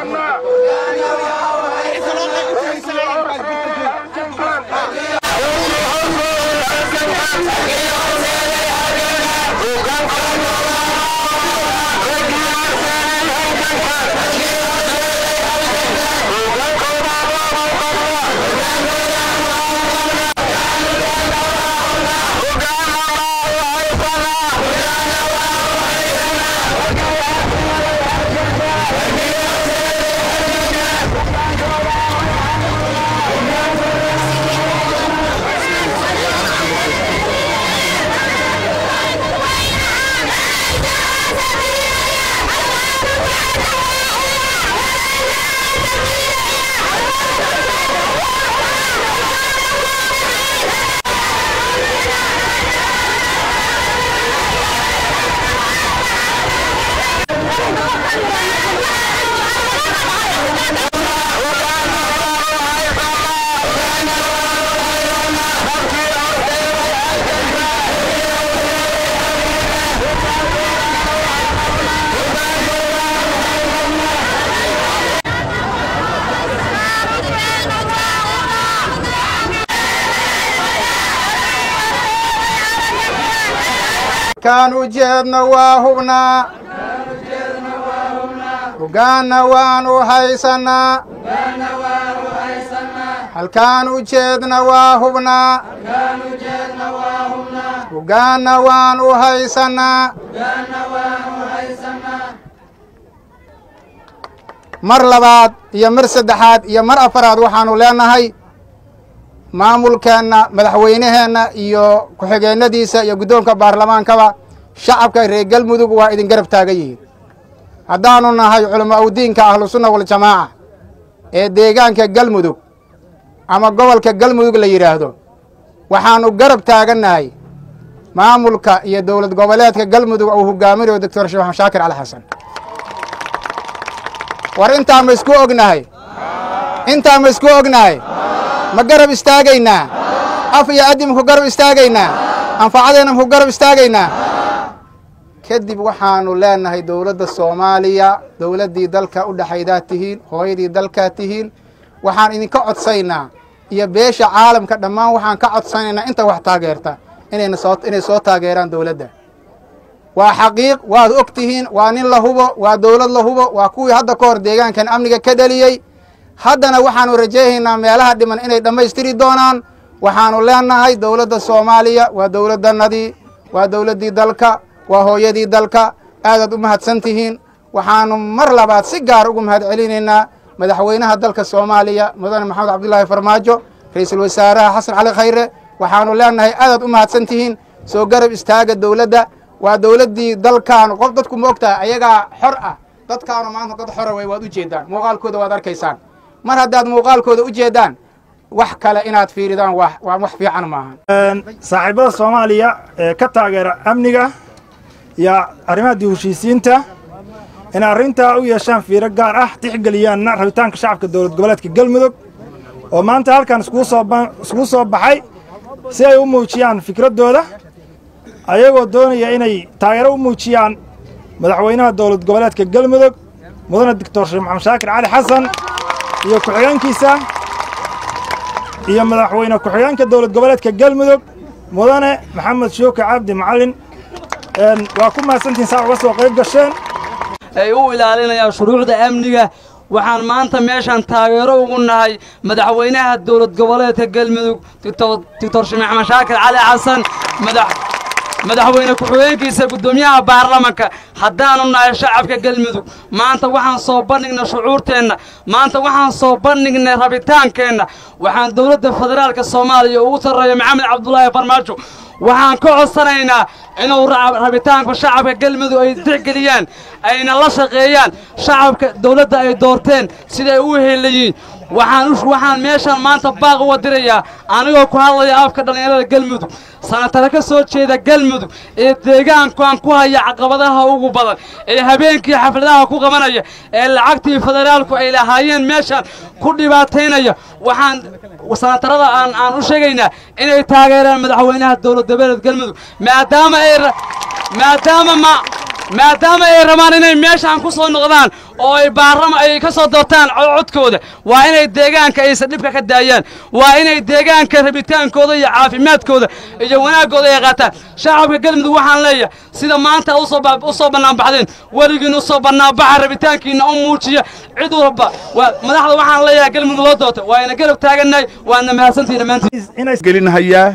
kaan ujeedna waa hubnaa hogaanna waanu haysannaa halkaan ujeedna waa hubnaa hogaanna waanu haysannaa mar labaad iyo mar saddexaad iyo mar afaraad waxaanu leenahay maamulkeenna madaxweyneheenna iyo ku-xigeennadiisa iyo guddoonka baarlamaankaba shacabka reer galmudug waa idin garab taagan yihiin haddaanu nahay culamo awdiinka ahlusunna waljamaaca ee deegaanka galmudug ama gobolka galmudug la yidhaahdo waxaannu garab taagannahay maamulka iyo dowlad goboleedka galmudug uu hogaaminayo doctor sheekh maxamed shaakir cali xasan war intaa ma isku ognahay intaa ma isku ognahay ma garab istaagaynaa af iyo addi maku garab istaagaynaa anfacadeenna maku garab istaagaynaa kadib waxaanu leenahay dowladda soomaaliya dowladdii dalka u dhexaydaad tihiin hooyadii dalkaad tihiin waxaan idinka codsaynaa iyo beesha caalamka dhammaan waxaan ka codsanaynaa inta wax taageerta inayna soo inay soo taageeraan dowladda waa xaqiiq waad og tihiin waa nin la hubo waa dowlad la hubo waa kuwii hadda ka hor deegaankan amniga ka dheliyey haddana waxaanu rajaynaynaa meelaha dhiman inay dhammaystiri doonaan waxaanu leenahay dowladda soomaaliya waa dowladdannadii waa dowladdii dalka waa hooyadii dalka aadaad u mahadsan tihiin waxaanu mar labaad si gaar ugu mahad celinaynaa madaxweynaha dalka soomaaliya mudane maxamed cabdulaahi farmaajo ra-iisul wasaaraha xasan cali khayre waxaanu leenahay aadaad u mahadsan tihiin soo garab istaaga dowladda waa dowladdii dalkaanu qof dadku ma og tahay ayagaa xor ah dadkaanu maanta dad xora wey waad u jeeddaan muuqaalkooda waad arkaysaan mar haddaad muuqaalkooda u jeeddaan wax kale inaad fiiridaan waa waa wax fiican maahan saaxiibada soomaaliya ee ka taageera amniga iyo arrimaha dib heshiisiinta inay arrintaa u yeeshaan fiiro gaar ah tixgeliyaanna rabitaanka shacabka dowlad goboleedka galmudug oo maanta halkan iskugu soo iskugu soo baxay si ay u muujiyaan fikraddooda ayagoo doonaya inay taageero u muujiyaan madaxweynaha dowlad goboleedka galmudug mudane doctor sheekh maxamed shaakir cali xasan iyo ku-xigeenkiisa iyo madaxweyne ku-xigeenka dowlad goboleedka galmudug mudane maxamed shooke cabdi macallin waa ku mahadsantihin saa uga soo qayb gasheen ay u ilaalinayaan shuruucda amniga waxaan maanta meeshaan taageero ugu nahay madaxweynaha dowlad goboleedka galmudug doctor sheekh maxamed shaakir cali xasan madax madaxweyne ku-xigeenkiisa guddoomiyaha baarlamanka haddaanu nahay shacabka galmudug maanta waxaan soo bandhignay shucuurteenna maanta waxaan soo bandhignay rabitaankeenna waxaan dowladda federaalka soomaaliya ugu sarreeya maxamed cabdulaahi farmaajo waxaan ka codsanaynaa inuu rabitaanka shacabka galmudug ay tixgeliyaan ayna la shaqeeyaan shacabka dowladda ay doorteen siday u helayiin waxaan waxaan meeshaan maanta baaq uga dirayaa anigoo ku hadlaya afka dhallinyarada galmudug sanatare ka soo jeeda galmudug ee deegaankan ku haya caqabadaha ugu badan ee habeenkii xafladaha ku qabanaya ee lacagtii federaalku ay lahaayeen meeshaan ku dhibaataynaya waxaan sanatarada aan aan u sheegaynaa inay taageeraan madaxweynaha dowlad goboleed galmudug maadaama ay maadaama ma maadaama ay rabaan inay meeshaan ku soo noqdaan oo ay baarama ay ka soo doortaan codkooda waa inay deegaanka aysan dhibka ka daayaan waa inay deegaanka rabitaankooda iyo caafimaadkooda iyo wanaaggooda ay qaataan shacabka galmudug waxaan leeyahay sida maanta u soo bannaanbaxdeen weligiin u soo bannaanbaxa rabitaankiina u muujiya cid walba madaxda waxaan leeyahay galmudug loo doorta waa ina garab taagannahay waadna mahadsantihin dhammaantiin gelinhayaa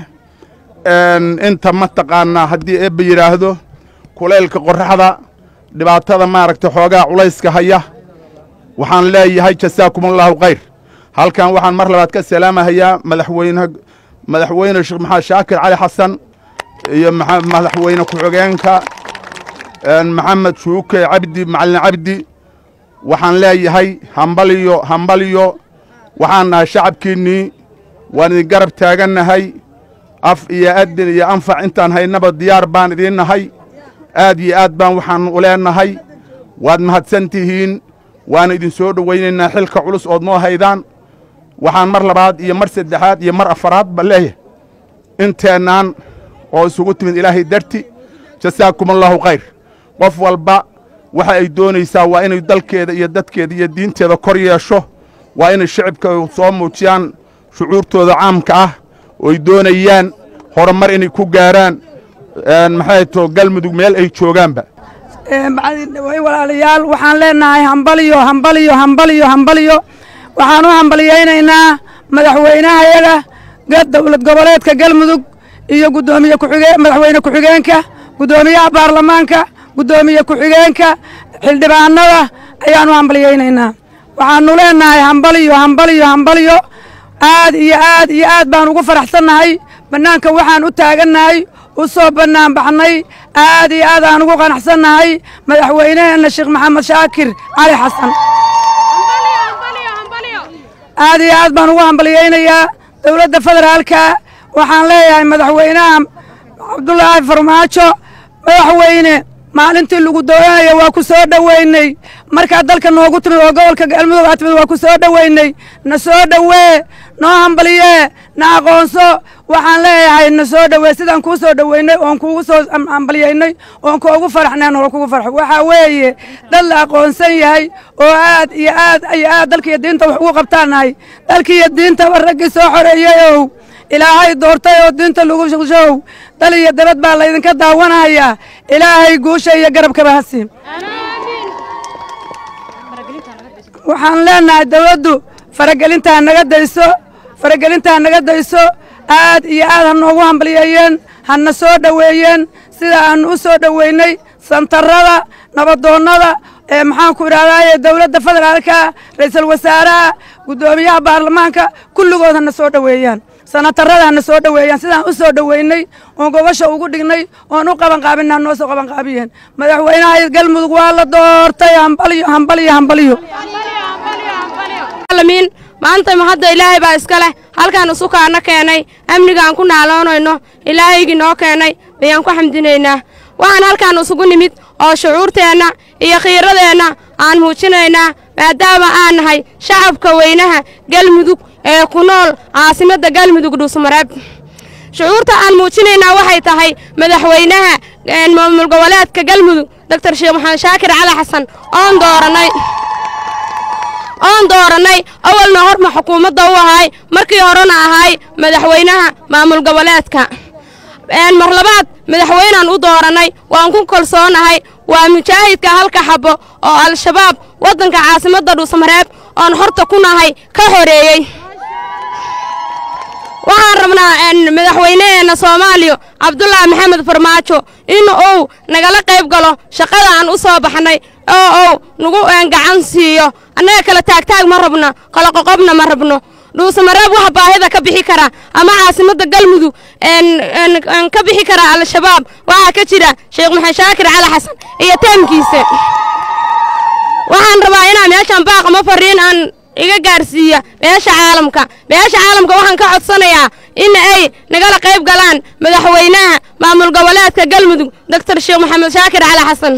inta mataqaanaa haddii eebba yidhaahdo kulaylka qorraxda dhibaatada maaragta xoogaa culayska haya waxaan leeyahay jasaakumullahu khayr halkan waxaan mar labaad ka salaamahayaa madaxweyne madaxweyne sheekh maxamed shaakir cali xasan iyo madaxweyne ku-xigeenka maxamed shuuke cabdi macalin cabdi waxaan leeyahay hambaliyo hambaliyo waxaan nahay shacabkiinnii waan idin garab taagannahay af iyo adin iyo anfac intaan haynaba diyaar baan idiin nahay aad iyo aad baan waxaan u leenahay waad mahadsan tihiin waana idin soo dhowaynaynaa xilka culus ood noo haydaan waxaan mar labaad iyo mar saddexaad iyo mar afaraad ba leeyahay inteennaan oo isugu timid ilaahay darti jasaakumullahu khayr qof walba waxa ay doonaysaa waa inay dalkeeda iyo dadkeeda iyo diinteeda kor yeesho waa inay shicibka soo muujiyaan shucuurtooda caamka ah ooy doonayaan horumar inay ku gaaraan maxay to galmudug meel ay joogaanba walaalayaal waxaan leenahay hambaliyo hambaliyo hambaliyo hambaliyo waxaan u hambaliyaynaynaa madaxweynahayaga dowlad goboleedka galmudug iyo gudoomiye kuxige madaxweyne ku-xigeenka guddoomiyaha baarlamaanka guddoomiye ku-xigeenka xildhibaanada ayaanu hambaliyaynaynaa waxaanu leenahay hambaliyo hambaliyo hambaliyo aad iyo aad iyo aad baan ugu faraxsannahay bannaanka waxaan u taagannahay u soo bannaan baxnay aad iyo aad aan ugu qanacsannahay madaxweyneheenna sheekh maxamed shaakir cali xasan aad iyo aad baan ugu hambaliyaynayaa dowladda federaalka waxaan leeyahay madaxweynaha cabdulaahi farmaajo madaxweyne maalintii lagu doonaya waa ku soo dhoweynay markaad dalka noogu timid oo gobolka galmudug aad timid waa ku soo dhoweynay na soo dhowee noo hambaliyee na aqoonso waxaan leeyahay na soo dhowee sidaan kuu soo dhoweynay oon kuugu soo hambaliyaynay oon kuugu faraxnay noola kugu farxo waxaa weeye dad la aqoonsan yahay oo aad iyo aad iyo aad dalkiiyo diinta wax ugu qabtaanahay dalkiiyo diintaba raggii soo xoreeyeyow ilaahay doortay oo diinta lagu shaqshow dal iyo dabad baa laydinka daawanayaa ilaahay guusha iyo garabkaba hasiin waxaan leenahay dawladdu faragelintaa naga dayso faragelintaa naga dayso aad iyo aad ha noogu hambaliyeeyeen hana soo dhoweeyeen sida aanu u soo dhoweynay santarada nabadoonnada ee maxaanku idhahdaaye dowladda federaalka ra'iisul wasaaraha guddoomiyaha baarlamaanka kulligood hana soo dhoweeyaan sanatarada hana soo dhoweeyaan sidaan u soo dhoweynay oon gobasha ugu dhignay oon u qabanqaabina noo soo qabanqaabiyeen madaxweynaha galmudug waa la doortay hambaliyo hambaliyo hambaliyo maanta mahadda ilaahay baa iska leh halkaan usukaana keenay amnigaan ku naaloonayno ilaahaygii noo keenay ayaan ku xamdinaynaa waxaan halkaan isugu nimid oo shucuurteenna iyo khiiradeenna aan muujinaynaa maadaama aan nahay shacabka weynaha galmudug ee ku nool caasimadda galmudug dhuusmareeb shucuurta aan muujinaynaa waxay tahay madaxweynaha maamul goboleedka galmudug doctor sheekh maxamed shaakir cali xasan oon doorannay oon doorannay awalna horma xukuumadda u ahay markii horena ahay madaxweynaha maamul goboleedka mar labaad madaxweynaan u doorannay waan ku kalsoonahay waa mujaahidka halka xabbo oo al-shabaab waddanka caasimadda dhuusmareeb oon horta ku nahay ka xoreeyey waxaan rabnaa madaxweyneheenna soomaaliya cabdulaahi maxamed farmaajo in uu nagala qayb galo shaqada aan u soo baxnay oo uu nagu gacan siiyo annaga kala taagtaag ma rabno kala qoqobna ma rabno dhuusamareeb waxa baahida ka bixi kara ama caasimadda galmudug ka bixi kara al-shabaab waxaa ka jira sheekh maxamed shaakir cali xasan iyo taamkiisa waxaan rabaa inaan meeshan baaqama fariin aan iga gaarsiiya beesha caalamka beesha caalamka waxaan ka codsanayaa in ay nagala qayb galaan madaxweynaha maamul goboleedka galmudug doctor sheekh maxamed shaakir cali xasan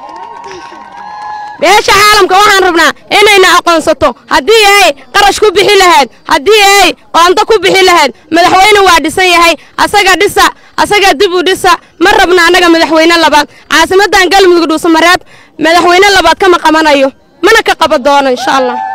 beesha caalamka waxaan rabnaa inayna aqoonsato haddii ay qarash ku bixi lahayd haddii ay qoonto ku bixi lahayd madaxweyne waa dhisan yahay asaga dhisa asagaa dib u dhisa ma rabna annaga madaxweyne labaad caasimaddan galmudug dhuusamareeb madaxweyne labaad kama qabanayo mana ka qaban doono insha allah